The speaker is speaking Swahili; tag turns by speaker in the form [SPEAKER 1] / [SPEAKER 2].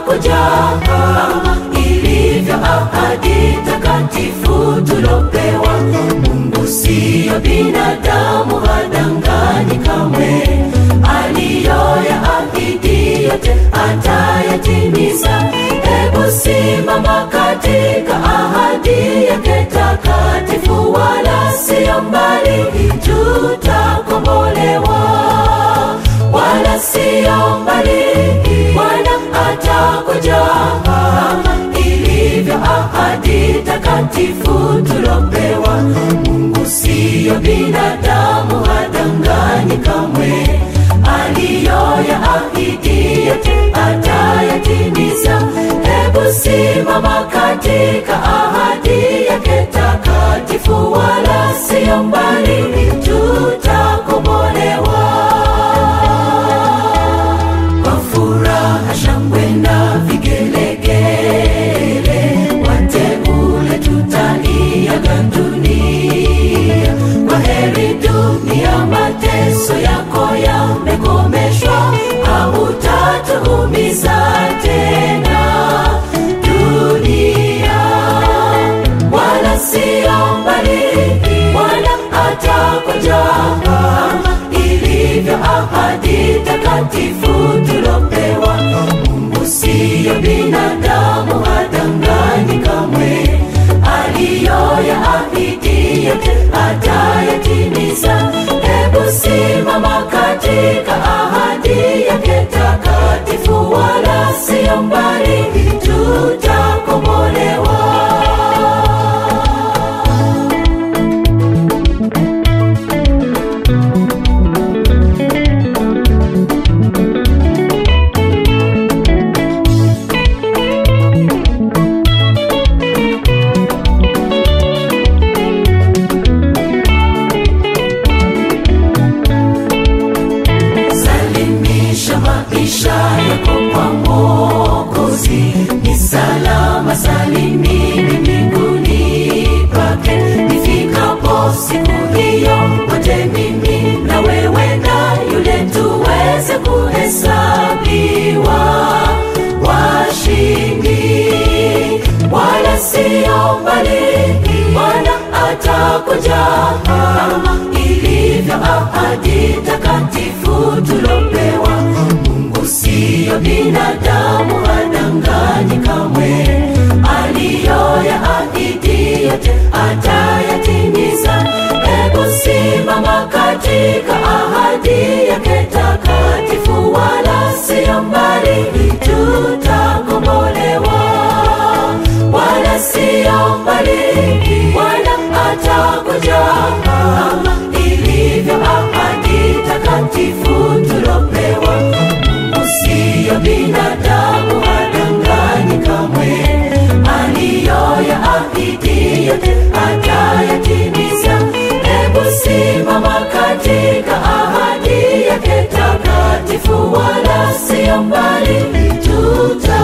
[SPEAKER 1] atakuja kama ilivyo ahadi takatifu tulopewa. Mungu siyo binadamu, hadanganyi kamwe. Aliyoyaahidi yote atayatimiza. Hebu simama katika ahadi yake takatifu, wala siyo mbali, tutakombolewa wala siyo mbali. Bwana atakuja kama ilivyo ahadi takatifu tulopewa. Mungu siyo binadamu, hadanganyi kamwe. Aliyoyaahidi yote atayatimiza. Hebu simama katika ahadi yake takatifu, wala siyo mbali, tutakombolewa kwa furaha, shangwe na vigelegele, wateule tutaiaga dunia. Kwa heri dunia, mateso yako yamekomeshwa, hautatuumiza tena dunia, wala siyo mbali. Bwana atakuja kama ilivyo ahadi takatifu tulopewa. Mungu siyo binadamu, hadanganyi kamwe. Aliyoyaahidi yote atayatimiza. Hebu simama katika ahadi yake takatifu, wala siyo mbali, tutakombolewa. Salimisha maisha yako kwa Mwokozi, ni salama salimini mbinguni pake. Nifikapo siku hiyo, wote mimi na wewe na yule tuweze kuhesabiwa washindi, wala siyo mbali. Bwana atakuja kama ilivyo ahadi takatifu tulopewa. Mungu siyo binadamu, hadanganyi kamwe. Aliyoyaahidi yote atayatimiza. Hebu simama katika ahadi yake takatifu, wala siyo mbali, tutakombolewa wala siyo mbali. Bwana atakuja kama ilivyo ahadi takatifu tulopewa. Mungu siyo binadamu, hadanganyi kamwe. Aliyoyaahidi yote atayatimiza. Hebu simama katika ahadi yake takatifu, wala siyo mbali, tuta